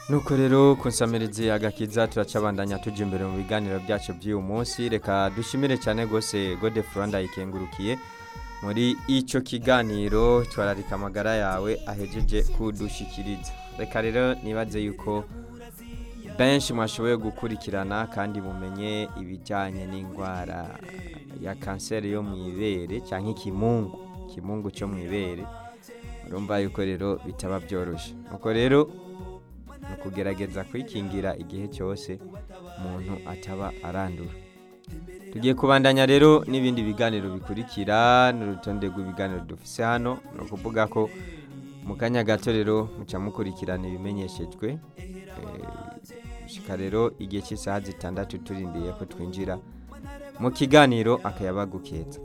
nuko rero kunsamirizi agakiza turacabandanya tujya imbere mu biganiro byacu by'uyu munsi reka dushimire cyane rwose gode furanda yikengurukiye muri icyo kiganiro twararika amagara yawe ahejeje kudushikiriza reka rero nibaze yuko benshi mwashoboye gukurikirana kandi mumenye ibijyanye n'indwara ya kanseri yo mu ibere cyangwa ikimungu ikimungu cyo mu ibere urumva yuko rero bitaba byoroshye nuko rero ni ukugerageza kwikingira igihe cyose umuntu ataba arandura tugiye kubandanya rero n'ibindi biganiro bikurikira n'urutonde rw'ibiganiro dufise hano ni ukuvuga ko mu kanya gato rero muca mukurikirana ibimenyeshejwe gushyika rero igihe cy'isaha zitandatu turindiye ko twinjira mu kiganiro akayabagu keza